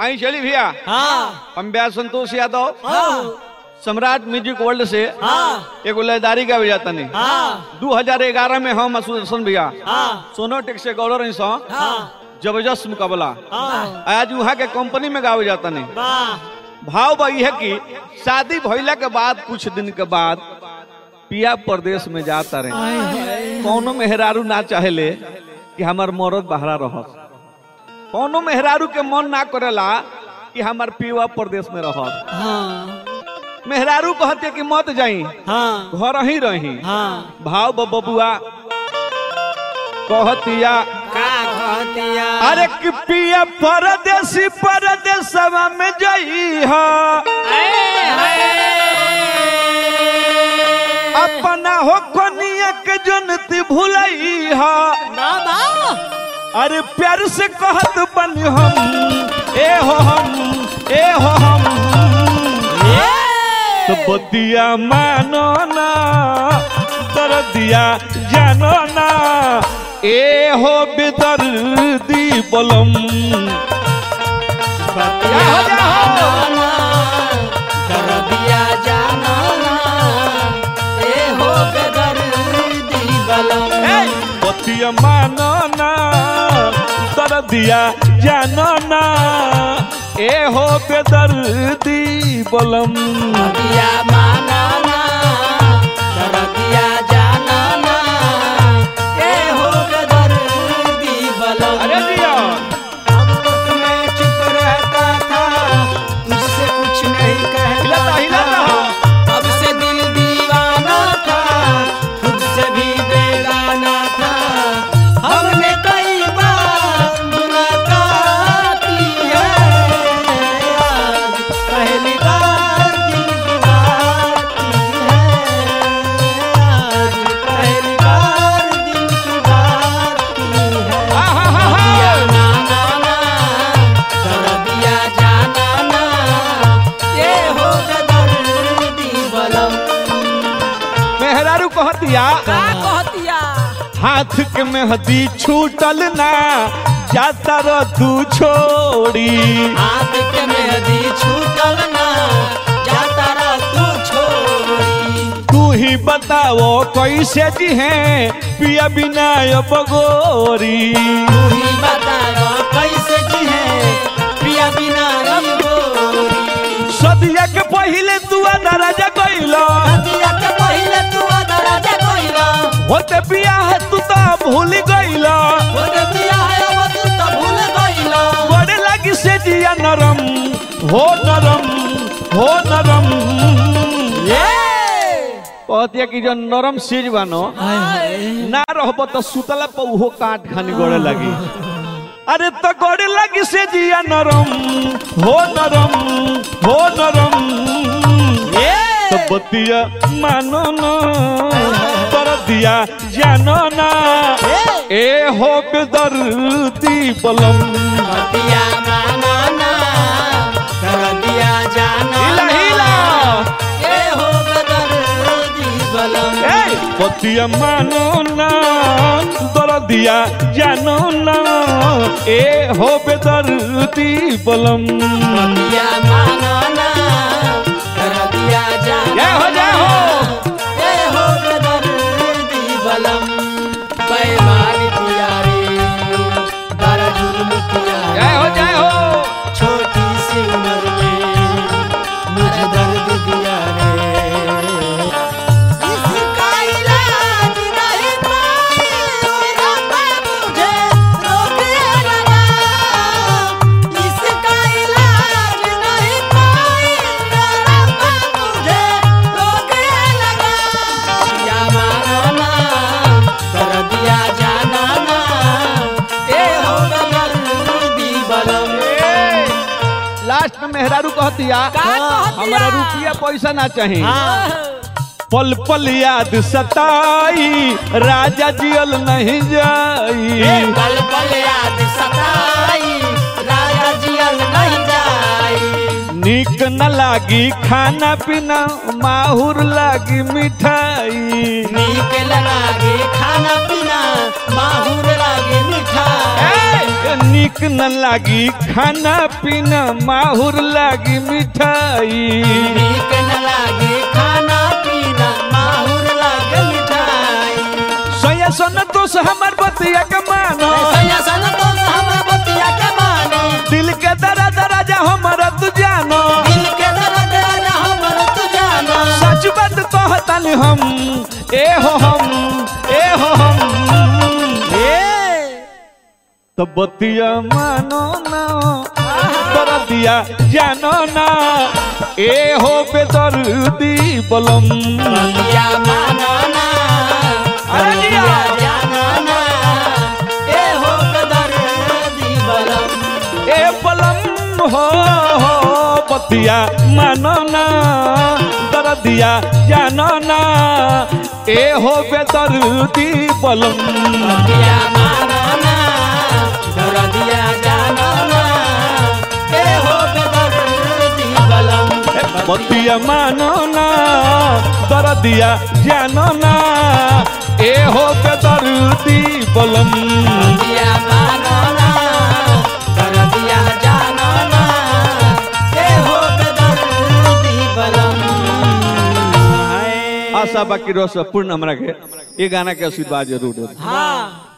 आई चली भैया हाँ हम ब्याह संतोष यादव हाँ सम्राट म्यूजिक वर्ल्ड से हाँ एगो लयदारी गावे जाता नहीं हाँ 2011 में हम सुदर्शन भैया हाँ सोनोटेक से गौरव रही सौ हाँ जबरदस्त मुकाबला हाँ आज वहाँ के कंपनी में गावे जाता नहीं वाह भाव बा है कि शादी भइला के बाद कुछ दिन के बाद पिया प्रदेश में जाता रहे कौनो मेहरारू ना चाहेले कि हमार मरद बहरा रहस कौनो मेहरारू के मन ना करेला कि हमार पिया प्रदेश में रहस हाँ मेहरारू कहते कि मत जाई हाँ घर ही रही हाँ भाव ब- बबुआ कहतिया का कहतिया अरे कि पिया परदेसी परदेसवा में जई हा अपना हो कनिया के जनती भुलई हा बाबा अरे प्यार से कहत बन हम ए हो हम ए हो हम तो बतिया मानो ना दर्दिया जानो ना ए हो बेदर्दी बलम बतिया जाना दरदिया जाना ए हो बेदर्दी बलम ए, बतिया मानो ना दर्दिया जानो ना ए हो बेदर्दी बलम बतिया माना ना दरदिया जाना ना ए हो बेदर्दी बलम अरे दिया अब तक मैं चुप रहता था तुझसे कुछ नहीं कहता हिलाता, हिलाता। था अब से दिल दीवाना था खुद से भी बेगाना था हमने कई बार मुलाकात की है आज पहली बार दिल की बात की है आज पहली बार दिल की बात की है हा, हा, हा, हा। दिया ना ना ना दर्दिया जाना ना ये हो दर्दी बलम मेहरारू कहतिया का कहतिया हाथ के मेहदी छूटल ना जाता र तू छोड़ी हाथ के मेहदी छूटल ना जाता रह तू छोड़ी तू ही बताओ कैसे जी हैं पिया बिना अब गोरी तू ही बता कैसे जी है प्रिया बिना रब गोरी सदिया के पहले तू दराजा गइलो दिया के पहले तू दराजा कोइला होते पिया है तू तो भूल गइलो ओरे पिया है अब तू तो भूल गइला बड़े लगी से जिया नरम हो नरम हो नरम ये कहतिया कि जो नरम सीज बानो ना रहब तो सुतला पर उहो काट खानी गोड़े लगी अरे तो गोड़े लगी से जिया नरम हो नरम हो नरम तो बतिया मानो ना पर दिया जानो ना ए हो बेदर्दी बलम दिया माना ना कर दिया जाना हिला हिला ये हो बदर्दी बलम ए बतिया मानो ना दर दिया जानो ना ए हो बेदर्दी बलम दिया माना ना कर दिया जाना जय हो, जय हो। ये हो बदर्दी बलम बेईमानी किया रे बड़ा जुल्म किया रे। जय हो जय हो छोटी सी उम्र में मुझे दर्द दिया रे इसका इलाज नहीं पाए रब्बा मुझे रोके लगा इसका इलाज नहीं पाए रब्बा मुझे रोके लगा या माना कर दिया जाना ना ए हो दर्दी बलम लास्ट में मेहरारू कहतिया हमारा रुपया पैसा ना चाहिए पल पल याद सताई राजा जियल नहीं जाई पल पल याद सताई राजा जियल नहीं जाई निक न लागी खाना पीना माहुर लागी मिठाई नीक लगे खा खाना पीना माहुर लागे मिठाई ए, निक न लागी खाना पीना माहुर लागी मिठाई नीक न लागे खाना पीना माहुर लागे मिठाई सोया सोन दोष हमार बतिया के मानो सैया सन तो हमर बतिया के मानो दिल के दरा दरा जा हमारा तू जानो दिल के दर्द राजा हमर तू जानो सच बात कहतन हम ए हो हम ए हो हम तो बतिया मानो ना दरा दिया जानो ना ए हो बेदर्दी बलम बतिया मानो ना अरे बतिया जिया। जानो ना ए हो दर्दी बलम ए बलम हो हो बतिया मानो ना दरा दिया जानो ना ए हो बेदर्दी बलम बतिया मानो ना दर्दिया जानो ना ए हो दर्दी बलम बतिया मानो ना दर दिया जानो ना ए हो बेदर्दी बलम बतिया मानो ना दर्दिया जानो ना ए हो दर्दी बलम आशा बाकी रस पूर्ण हमरा के ये गाना के आशीर्वाद जरूर दे हाँ